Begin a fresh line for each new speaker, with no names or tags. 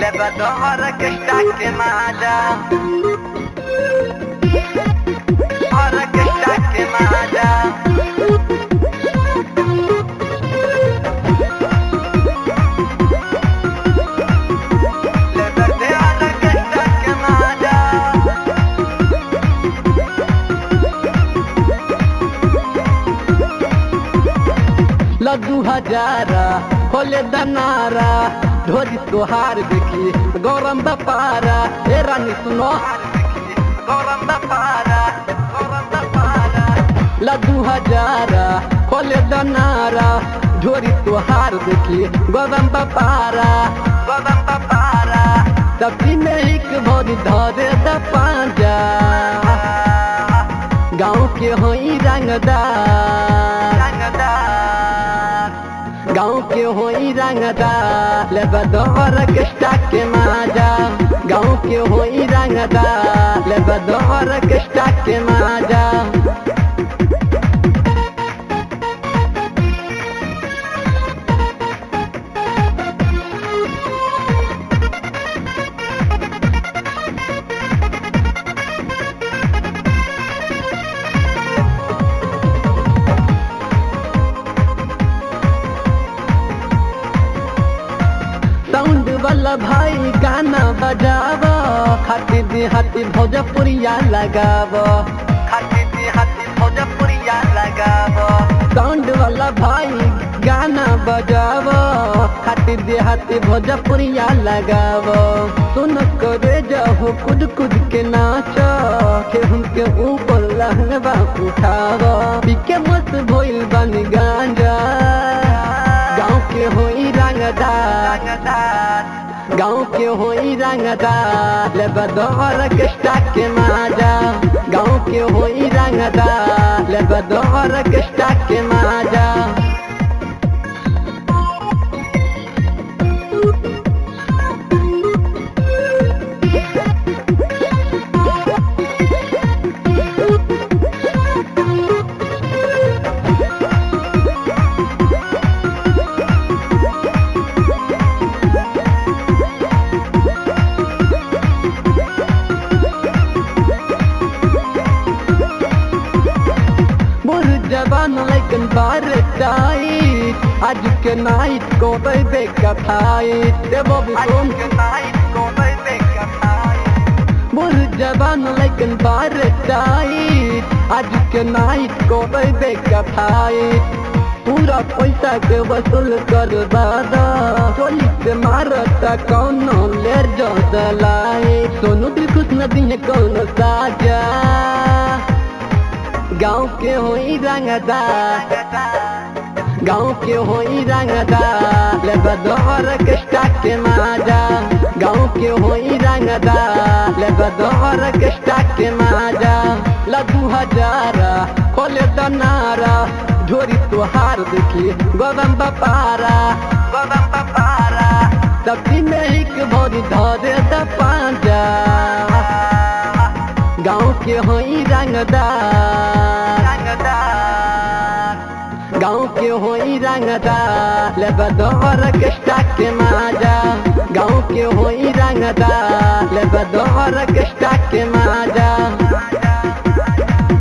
Le بدور كشتاك ماذا بدور كشتاك ماذا Le بدور كشتاك ماذا
लड्डू हजारा खोले दनारा ढोरी तोहार देखी गौरम बपारा ए रानी सुनो
गौरम दपारा गौरम दपारा
लड्डू हजारा खोले दनारा ढोरी तोहार देखी गौरम बपारा
गौरम दपारा
सब्जी में एक भोरी धरे द पांजा गाँव के होई रंगदार
रंगदार
गाँव के होई रंगदार ले बदौर कष्टा के माजा गाँव के होई रंगदार ले बदौर कष्टा के माजा साउंड वाला भाई गाना बजाव खाती देहाती भोजपुरिया लगाव
खाती दी हाथी भोजपुरिया लगाव
साउंड वाला भाई गाना बजाव खाती देहाती भोजपुरिया लगाव सुन करे जाओ कुद कुद के नाच केहू के ऊपर लहंगा उठाव पीके मस्त भइल बन गांजा गाँव के होई रंगदार
रंगदार
गाँव के होई रंगदार ले बदौर कष्टा के माजा गाँव के होई रंगदार ले बदौर कष्टा के माजा मोर जवान लेकिन बार टाइट आज के नाइट को बेबे कथाइट देवो
आज
सुन
के नाइट को बैठे कथाई
मोर जवान लेकिन बार टाइट आज के नाइट को बेबे कथाइट पूरा पैसा के वसूल कर दादा चोली से मारता कौनो लेर जो दलाई सोनू दिल खुश नदी है कौनो साजा गाँव के होई रंगदार
रंगदार
गाँव के होई रंगदार ले बदौर कष्टा के माजा गाँव के होई रंगदार ले बदौर कष्टा के माजा लड्डू हजारा खोले दनारा ढोरी तुहार देखी गोदम बपारा
गौरम दपारा
सब्जी में एक भोरी धरे द पांजा गाँव के होई रंगदार
रंगदार
गाँव के होई रंगदार ले बदौर कष्टा के माजा गाँव के होई रंगदार ले बदौर कष्टा के माजा
राजा